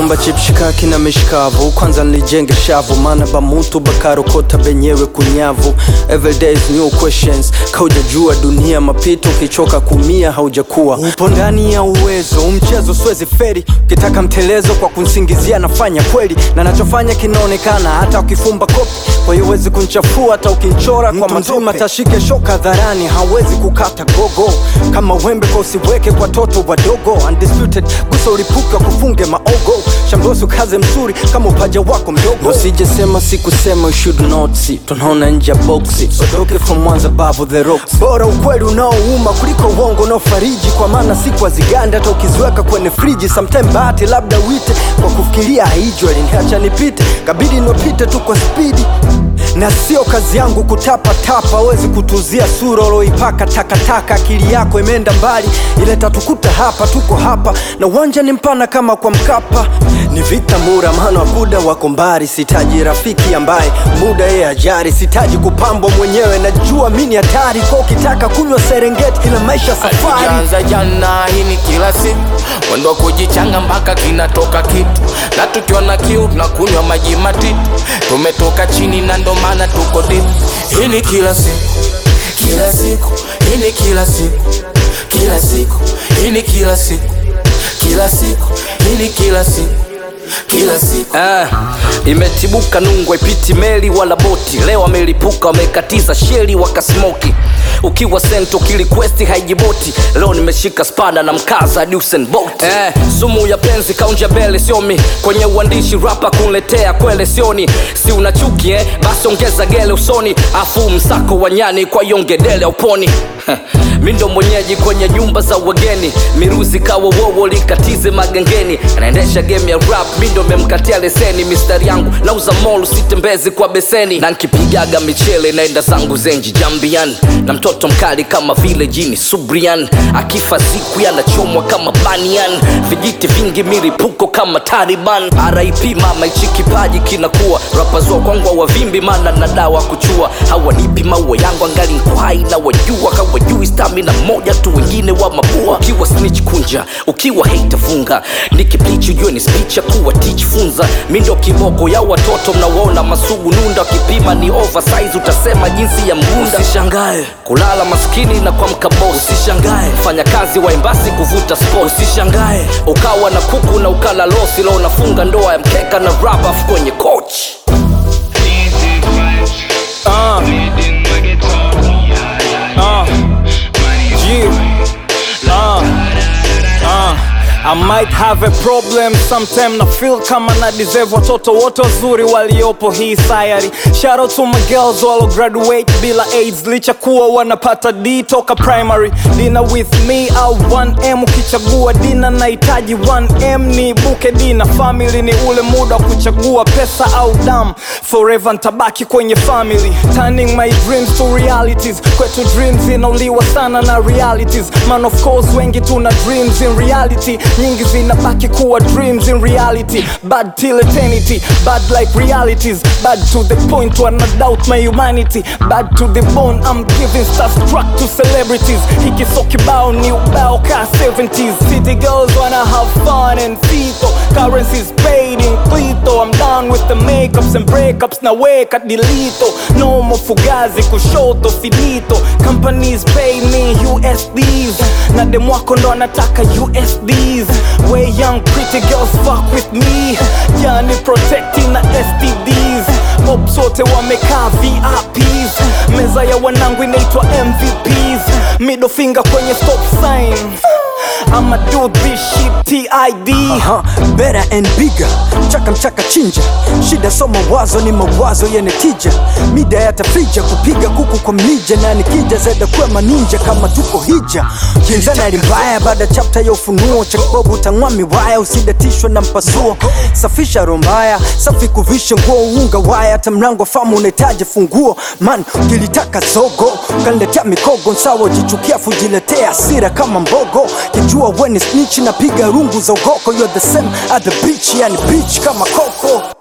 naomba chipshikaki na mishikavu kwanza nilijenge shavu maana bamutu bakarokota benyewe kunyavu everyday is new questions kaujajua dunia mapito ukichoka kumia haujakuwa upo ndani ya uwezo umchezo swezi feri ukitaka mtelezo kwa kunsingizia nafanya kweli na nachofanya kinaonekana hata ukifumba kopi kwa hiyo huwezi kunchafua hata ukinchora kwa mazima tashike shoka dharani hawezi kukata gogo kama wembe kwa usiweke kwa toto wadogo undisputed gusa ulipuka kufunge maogo shambosu kaze mzuri kama upaja wako mdogo usijesema sikusema you should not see tunaona nje ya boksi sodoke from mwanza babu the rocks bora ukweli unaouma kuliko uongo unaofariji kwa maana siku haziganda hata ukiziweka kwenye friji sometime bahati labda wite kwa kufikiria haijwa liniacha nipite kabidi niopite tu kwa spidi na sio kazi yangu kutapatapa wezi kutuzia sura uloipaka takataka akili yako imeenda mbali ile tatukuta hapa tuko hapa na uwanja ni mpana kama kwa mkapa ni vita mura maana wabuda wako mbari sitaji rafiki ambaye muda yeye ajari sitaji kupambwa mwenyewe najua mi ni hatari kwa ukitaka kunywa serengeti ila maisha safari Hatujaanza jana, hii ni kila siku mwendo wa kujichanga mpaka kinatoka kitu, na tukiwa na kiu tunakunywa maji matitu. Tumetoka chini na ndo maana tuko deep. Hii ni kila siku, kila siku, hii ni kila siku, kila siku, hii ni kila siku, kila siku, hii ni kila siku, kila siku. Ah, imetibuka nungwe ipiti meli wala boti leo wamelipuka wamekatiza sheli wakasmoki ukiwa sento kilikwesti haijiboti leo nimeshika spada na mkaza hadi Usain Bolt eh, sumu ya penzi kaunja mbele siomi kwenye uandishi rapa kunletea kwele sioni si una chuki eh? basi ongeza gele usoni afu msako wa nyani kwa yongedele uponi mi ndo mwenyeji kwenye nyumba za wageni miruzi kawa wowo likatize magengeni anaendesha game ya rap mi ndo memkatia leseni mistari yangu nauza molu sitembezi kwa beseni na nkipigaga michele naenda zangu zenji jambian na mtoto mkali kama vile jini subrian akifa siku yanachomwa kama banian vijiti vingi milipuko kama taliban rip mama ichi kipaji kinakuwa rapazua kwangu wavimbi mana na dawa kuchua hawanipi maua yangu angali nko hai na wajua kawajui stamina moja tu wengine wa mabua ukiwa snitch kunja ukiwa hate funga nikiplichi ujue ni speech ya kuwa teach funza mi ndo kiboko ya watoto mnawaona masugu nunda wakipima ni oversize utasema jinsi ya mgunda usishangae kulala maskini na kuamka boss usishangae fanya kazi wa embasi kuvuta sport usishangae ukawa na kuku na ukala losi leo unafunga ndoa ya mkeka na rubber kwenye coach uh, uh, yeah, uh, uh. I might have a problem sometime na feel kama na deserve watoto wote wazuri waliopo hii sayari shout out to my girls walo graduate bila aids licha kuwa wanapata d toka primary dina with me au 1m ukichagua dina nahitaji 1m ni buke dina family ni ule muda wa kuchagua pesa au dam forever ntabaki kwenye family turning my dreams to realities kwetu dreams inauliwa sana na realities man of course wengi tuna dreams in reality nyingi zinabaki kuwa dreams in reality bad till eternity bad like realities bad to the point where I doubt my humanity bad to the bone I'm giving starstruck to celebrities hiki so kibao ni ubao ka 70s city girls wanna have fun and fito currencies paid in clito I'm done with the makeups and breakups na weka dilito no more fugazi kushoto finito companies pay me USDs na dem wako ndo anataka USDs way young pretty girls fuck with me yani protecting na STDs Ops wote wamekaa VIPs meza ya wanangu inaitwa MVPs middle finger kwenye stop sign I'ma do this shit TID uh-huh. Better and bigger Mchaka mchaka chinja Shida so mawazo ni mawazo yenye tija Mida yatafija kupiga kuku kwa mlija Na nikija zeda kuwa maninja kama tuko hija Kinzana limbaya baada chapter ya ufunuo Cha kibobu utang'wa miwaya usidatishwe na mpasuo Safisha rombaya safi kuvisha nguo unga waya Hata mlango famu unahitaji funguo Man ukilitaka zogo Kaniletea mikogo nsawa jichukia fujiletea hasira kama mbogo kijua weni snitch napiga rungu za ugoko you're the same at the beach yani beach kama koko